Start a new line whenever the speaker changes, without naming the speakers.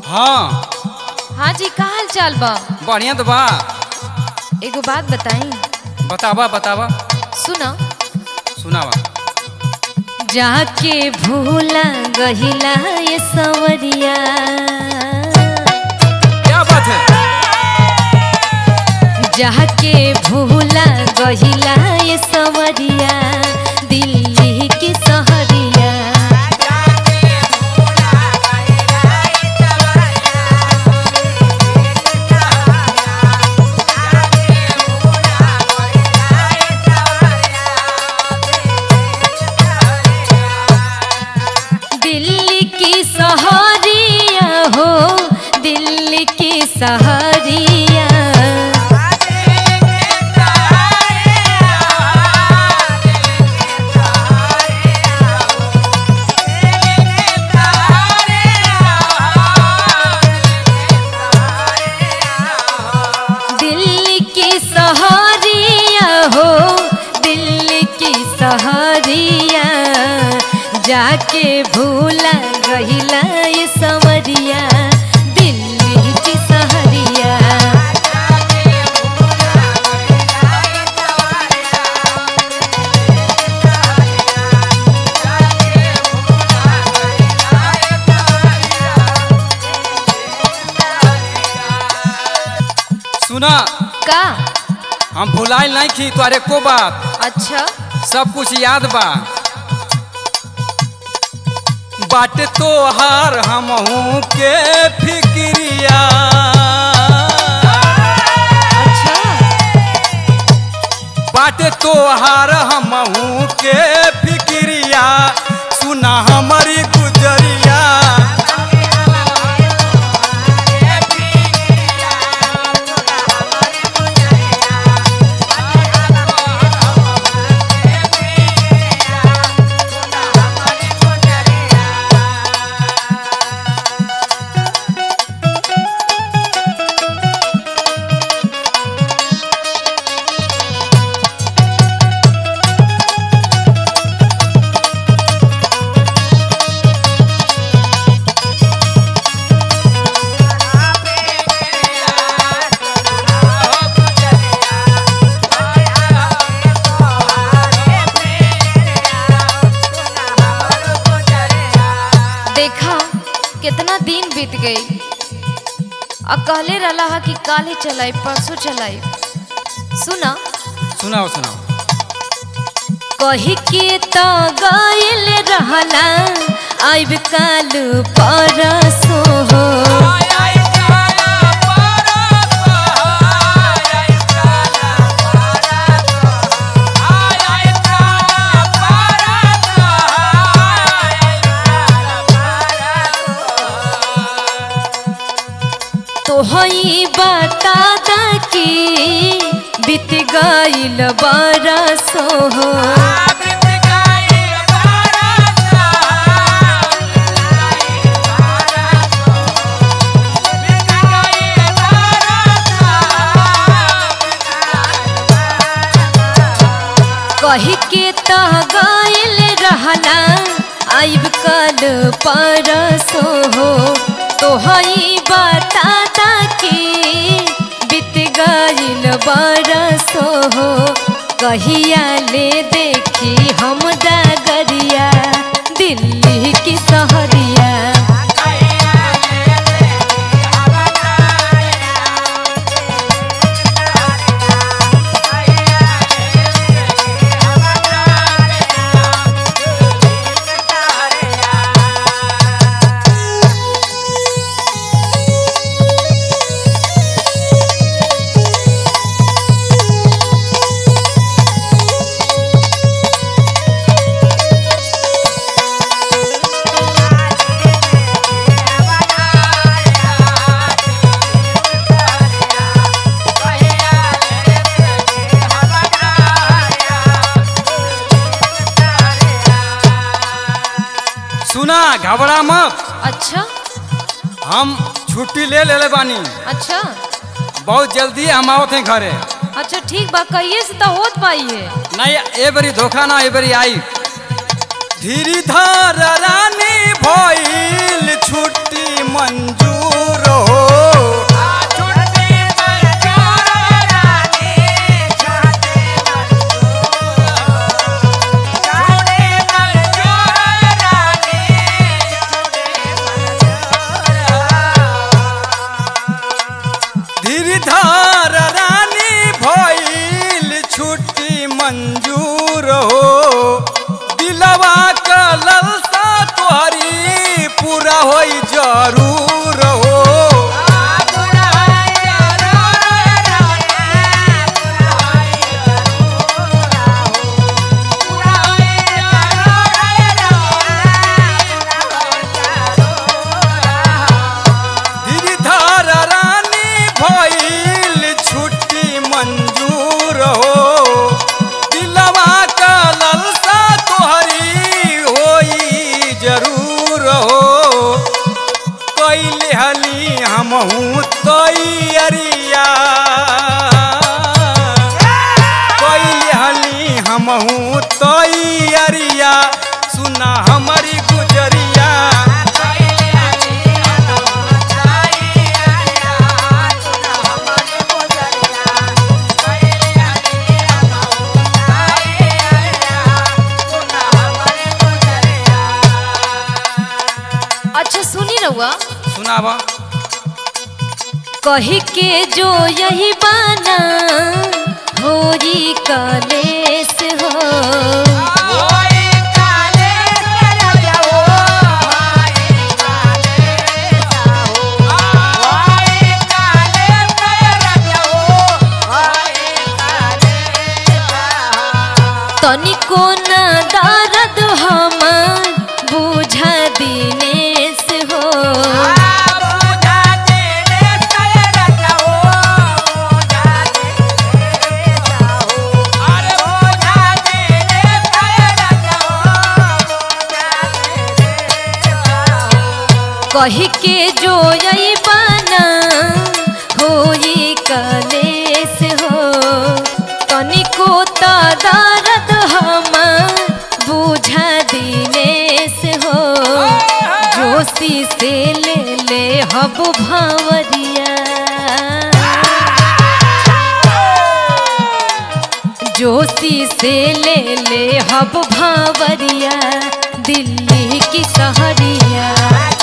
हाँ
हाँ जी का हाल चाल बा
बढ़िया तो बा
एगो बात बताई
बतावा बतावा
सुना
सुनावा
जाके भूला गहिला ये सवरिया
क्या बात है
जाके भूला गहिला ये सवरिया दिल्ली की सहरिया दिल्ली की सहरिया हो दिल्ली की सहरिया दिल्ली की सहरिया हो दिल्ली की सहरिया जाके भूला गहिला ये सवरिया दिल्ली की सहरिया
सुना
का
हम भुलाइल नहीं खी तुआरे को बात
अच्छा
सब कुछ याद बा बाटे तो हार हमहू के फिक्रिया
अच्छा
बाटे तो हार हमहू के फिक्रिया सुना हमारी गुजरिया
देखा कितना दिन बीत गई आ कहले रहा हा कि काले चलाई परसों चलाई सुना
सुनाओ सुनाओ
कही के तो गइल रहला आइब काल परसों हो तो हई बता दा कि बीत गइल बरसों हो कही के तो गइल रहला आइब कल परसो हो तो हई बताता कि बीत गइल बरसो हो कहिया ले देखी हम दागरिया दिल्ली की सहरिया
सुना घबरा मत
अच्छा
हम छुट्टी ले ले बानी
अच्छा
बहुत जल्दी हम आवत हैं घरे
अच्छा ठीक बा कहिए से तो होत पाई है
नहीं ए बरी धोखा ना ए बरी आई धीरीधर रानी भइल छुट्टी मंजूर हो धीरीधर रानी भइल छुट्टी मंजूर हो दिलवा का ललसा तोहरी पूरा होई जरूर हो धीरीधर रानी भइल छुट्टी मंजूर हो दिलवा का ललसा तोहरी होई जरूर हो कैले हली हमहू तैयारिया कैले हली हमहू तैयारिया सुना हमारी गुजरिया
अच्छा सुनी रहुआ
सुनावा
कही के जो यही बाना होरी कलेस हो तनिको न दर्द हमार बुझा दिनेश हो कही के जो यही बाना होई कलेस हो तनिको त दर्द हमार बुझा दिनेश हो जोशी से ले ले हब भावरिया जोशी से ले ले हब भावरिया दिल्ली की सहरिया